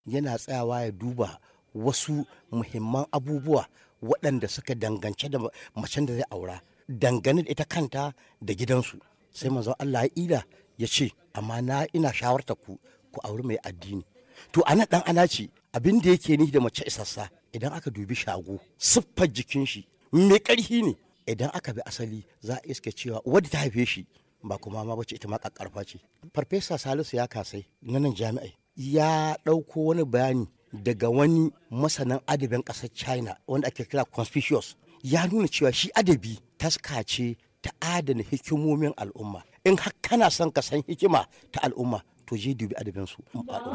yana tsayawa ya duba wasu muhimman abubuwa waɗanda suka dangance da macen da zai aura dangane da ita kanta da gidansu sai manzon Allah ya ila ya ce amma na ina shawarta ku ku auri mai addini to anan dan ana ce abin da yake ni da mace isassa idan aka dubi shago siffar jikin shi mai ƙarfi ne idan aka bi asali za a iske cewa wadda ta haife shi ba kuma ma bace ita ma kakkarfa ce farfesa salisu ya kasai na nan jami'ai ya ɗauko wani bayani daga wani masanin adabin ƙasar china wanda ake kira conspicuous ya nuna cewa shi adabi taska ce ta adana hikimomin al'umma in har kana son ka san hikima ta al'umma to je dubi adabinsu